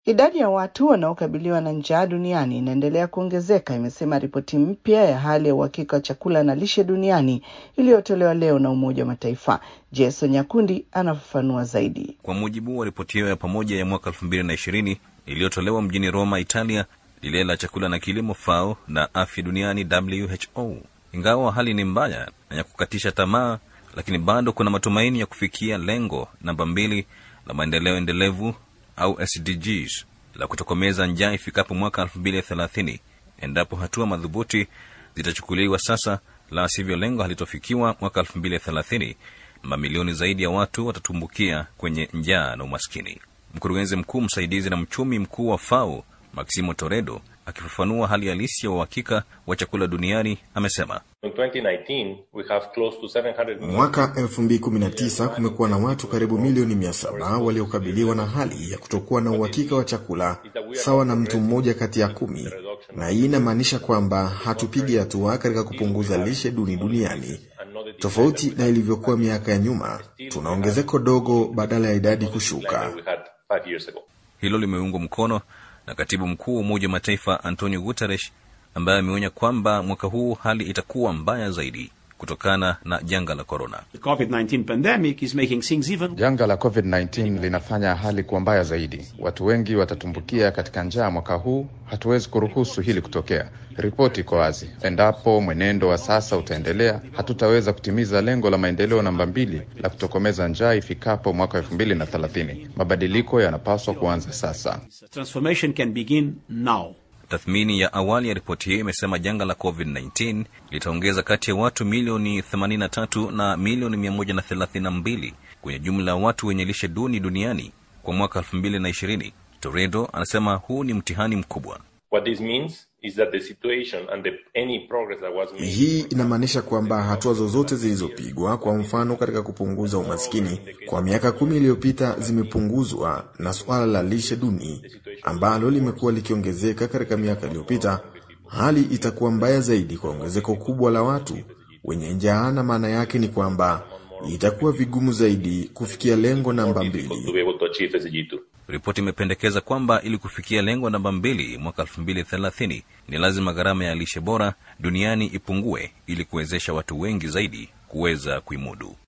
Idadi ya watu wanaokabiliwa na njaa duniani inaendelea kuongezeka, imesema ripoti mpya ya hali ya uhakika wa chakula na lishe duniani iliyotolewa leo na Umoja wa Mataifa. Jason Nyakundi anafafanua zaidi. Kwa mujibu wa ripoti hiyo ya pamoja ya mwaka elfu mbili na ishirini iliyotolewa mjini Roma, Italia, lile la chakula na kilimo FAO na afya duniani WHO, ingawa hali ni mbaya na ya kukatisha tamaa, lakini bado kuna matumaini ya kufikia lengo namba mbili la maendeleo endelevu au SDGs la kutokomeza njaa ifikapo mwaka 2030 endapo hatua madhubuti zitachukuliwa sasa, la sivyo lengo halitofikiwa mwaka 2030, mamilioni zaidi ya watu watatumbukia kwenye njaa na umaskini. Mkurugenzi mkuu msaidizi na mchumi mkuu wa FAO Maximo Toredo akifafanua hali halisi ya uhakika wa chakula duniani amesema mwaka 2019 kumekuwa na watu karibu milioni 700 waliokabiliwa na hali ya kutokuwa na uhakika wa chakula, sawa na mtu mmoja kati ya kumi, na hii inamaanisha kwamba hatupigi hatua katika kupunguza lishe duni duniani. Tofauti na ilivyokuwa miaka ya nyuma, tuna ongezeko dogo badala ya idadi kushuka. Hilo limeungwa mkono na katibu mkuu wa Umoja wa Mataifa Antonio Guterres ambaye ameonya kwamba mwaka huu hali itakuwa mbaya zaidi kutokana na janga la korona. Janga la COVID-19 linafanya hali kuwa mbaya zaidi. Watu wengi watatumbukia katika njaa mwaka huu. Hatuwezi kuruhusu hili kutokea. Ripoti iko wazi, endapo mwenendo wa sasa utaendelea, hatutaweza kutimiza lengo la maendeleo namba mbili la kutokomeza njaa ifikapo mwaka elfu mbili na thelathini. Mabadiliko yanapaswa kuanza sasa. Tathmini ya awali ya ripoti hiyo imesema janga la COVID-19 litaongeza kati ya watu milioni 83 na milioni 132 kwenye jumla ya watu wenye lishe duni duniani kwa mwaka 2020. Toredo anasema huu ni mtihani mkubwa. What this means is that the situation and the, any progress that was made... Hii inamaanisha kwamba hatua zozote zilizopigwa, kwa mfano katika kupunguza umaskini kwa miaka kumi iliyopita, zimepunguzwa na suala la lishe duni ambalo limekuwa likiongezeka katika miaka iliyopita, hali itakuwa mbaya zaidi kwa ongezeko kubwa la watu wenye njaa, na maana yake ni kwamba itakuwa vigumu zaidi kufikia lengo namba mbili. Ripoti imependekeza kwamba ili kufikia lengo namba mbili mwaka elfu mbili thelathini ni lazima gharama ya lishe bora duniani ipungue ili kuwezesha watu wengi zaidi kuweza kuimudu.